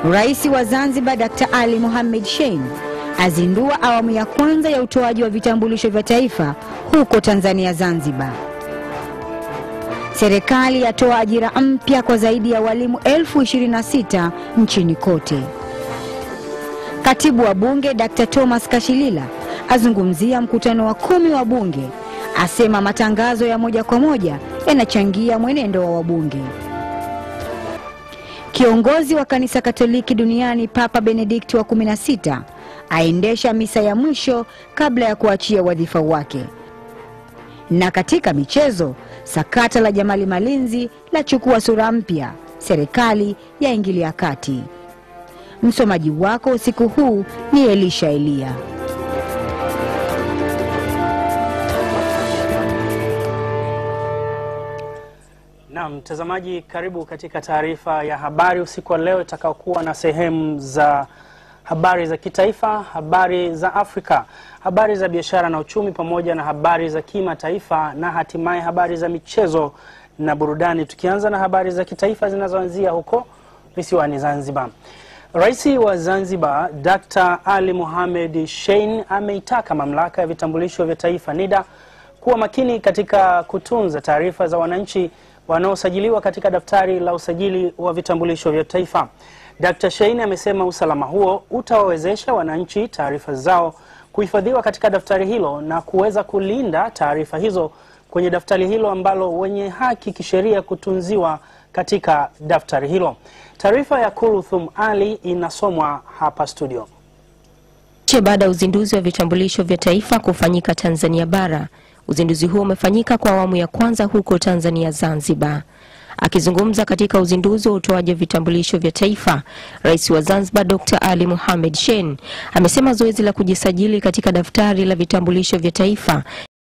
Rais wa Zanzibar Dr. Ali Mohamed Shein azindua awamu ya kwanza ya utoaji wa vitambulisho vya taifa huko Tanzania Zanzibar. Serikali yatoa ajira mpya kwa zaidi ya walimu elfu 26 nchini kote. Katibu wa Bunge Dr. Thomas Kashilila azungumzia mkutano wa kumi wa Bunge, asema matangazo ya moja kwa moja yanachangia mwenendo wa wabunge. Kiongozi wa kanisa Katoliki duniani Papa Benedikti wa 16 aendesha misa ya mwisho kabla ya kuachia wadhifa wake. Na katika michezo, sakata la Jamali Malinzi lachukua sura mpya, serikali yaingilia kati. Msomaji wako usiku huu ni Elisha Elia. Na mtazamaji, karibu katika taarifa ya habari usiku wa leo itakaokuwa na sehemu za habari za kitaifa, habari za Afrika, habari za biashara na uchumi, pamoja na habari za kimataifa na hatimaye habari za michezo na burudani, tukianza na habari za kitaifa zinazoanzia huko visiwani Zanzibar. Rais wa Zanzibar Dr. Ali Mohamed Shein ameitaka mamlaka ya vitambulisho vya taifa NIDA kuwa makini katika kutunza taarifa za wananchi wanaosajiliwa katika daftari la usajili wa vitambulisho vya taifa. Dr. Shein amesema usalama huo utawawezesha wananchi taarifa zao kuhifadhiwa katika daftari hilo na kuweza kulinda taarifa hizo kwenye daftari hilo ambalo wenye haki kisheria kutunziwa katika daftari hilo. Taarifa ya Kuluthum Ali inasomwa hapa studio. Che baada ya uzinduzi wa vitambulisho vya taifa kufanyika Tanzania bara. Uzinduzi huo umefanyika kwa awamu ya kwanza huko Tanzania Zanzibar. Akizungumza katika uzinduzi wa utoaji wa vitambulisho vya taifa, Rais wa Zanzibar Dr. Ali Mohamed Shein amesema zoezi la kujisajili katika daftari la vitambulisho vya taifa